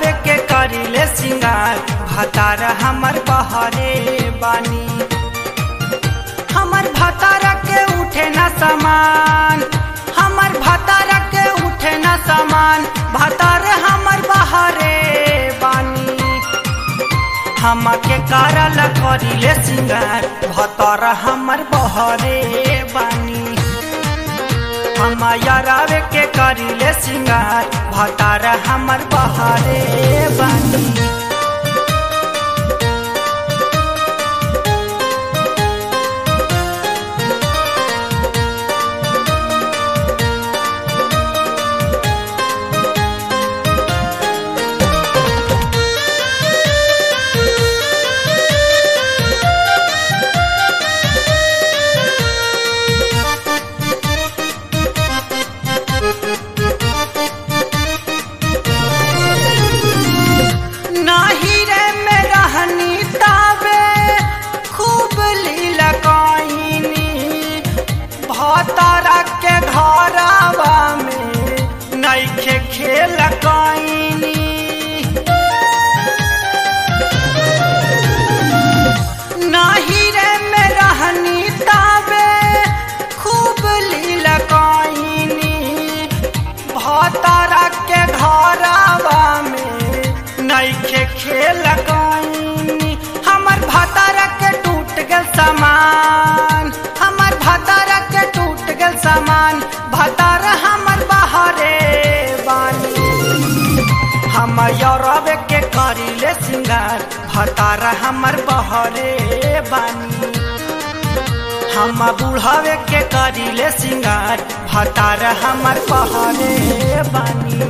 यरावे के करिले सिंगार भतार हमर बहरे बानी हमर भतार के उठे न समान हमर भतार के उठे न समान भतार हमर बहरे बानी हम के करल करिले सिंगार भतार हमर बहरे बानी हम यरावे के करिले सिंगार भतार हमर बहरे बानी नाही रे में रहनी तावे खूब लीला कईनी भतारा के घरवा में नइखे खेल कईनी नाही रे में रहनी तावे खूब लीला कईनी भतारा के घरवा में नइखे खेल कईनी हमर भतारा के टूट गल सामान हमर भतारा के टूट गल सामान भतारा हमर बहरे बानी हम यौरव के करिले सिंगार भतारा हमर बहरे बानी हम बुढ़ावे के करिले सिंगार भतार हमर बहरे बानी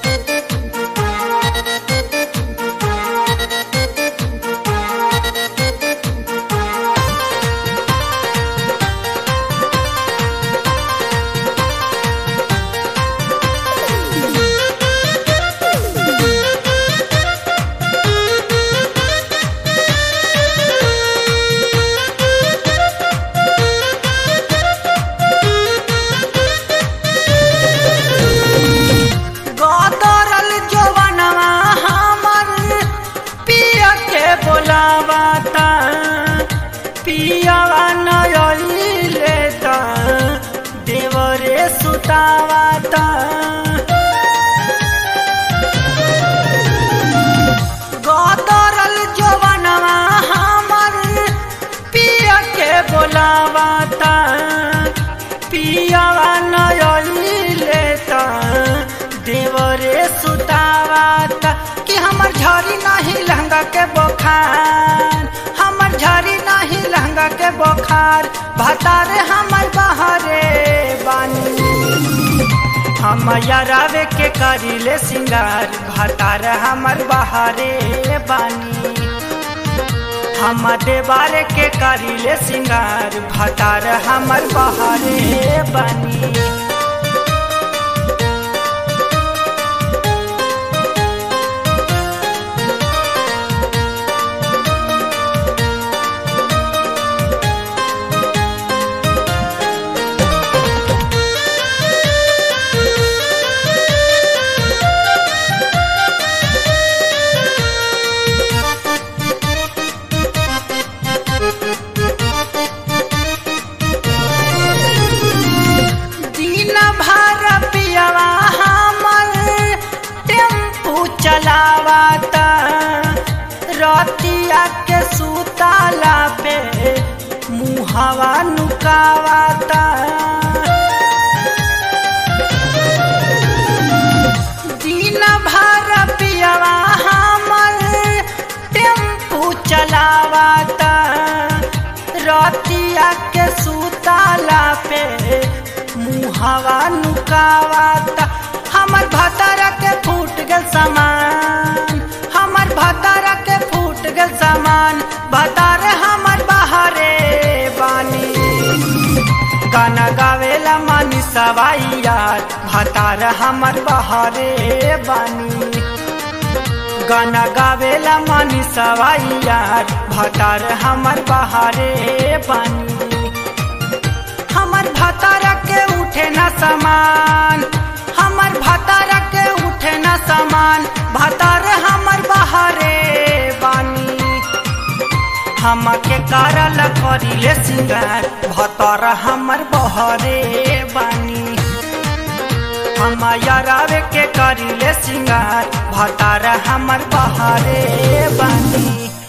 गदरल जवनवा हमर पिया के बोलावाता पियावा नयले त देवरे सुतावाता गदरल जवनवा हमर पिया के बोलावाता पियावा नयले त देवरे सुतावाता कि हमर झरी नहीं लहंगा के बोखार हमर झरी नहीं लहंगा के बोखार भतारे हमर बहरे बानी हम यरावे के करिले सिंगार भतार हमर बहरे बानी हम देवारे के करिले सिंगार भतार हमर बहरे बानी दिन भर पियवा हमर टेम्पू चलावाता रतिया के सुताला पे मुहवा नुकावाता दिन भर पियवा हमर टेम्पू चलावाता रतिया के सुताला पे मुहवा नुकावाता हमर भतारा के फूट गल सामान हमर भतारा के फूट गल सामान भतार हमर बहरे बानी गाना गावेला मानी सवाई यार भतार हमर बहरे बानी गाना गावेला मानी सवाई यार भतार हमर बहारे बानी हमर भतारा के उठे न समान हमर भतारा के उठे न समान सामान भतार हमर बहरे बानी हमके करल करिले सिंगार भतर हमर बहरे बानी हम यारावे के करिले सिंगार भतार हमर बहरे बानी